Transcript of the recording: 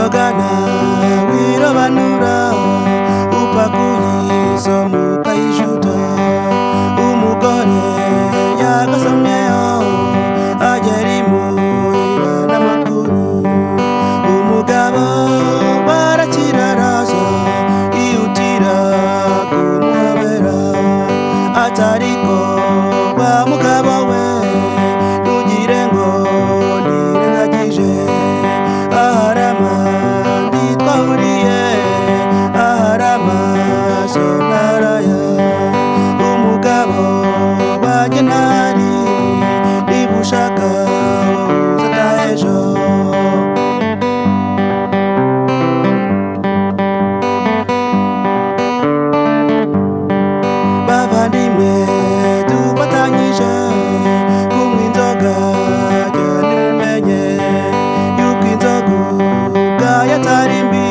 Ogana wirobanura upakuyizo mukayijuto umugore yagasomyeho agera imuhira n'amakuru umugabo barakiraraza ihutira kumuhobera atariko wa mugabo we ntugire ngo nirengagije aharama ntitwahuriye aharama sonaraya umugabo wanjye ntari niba ushaka uzataha ejo bavandimwe dufatanyije kunywa inzoga jya ntimumenye yuko inzoga ubwayo atari mbi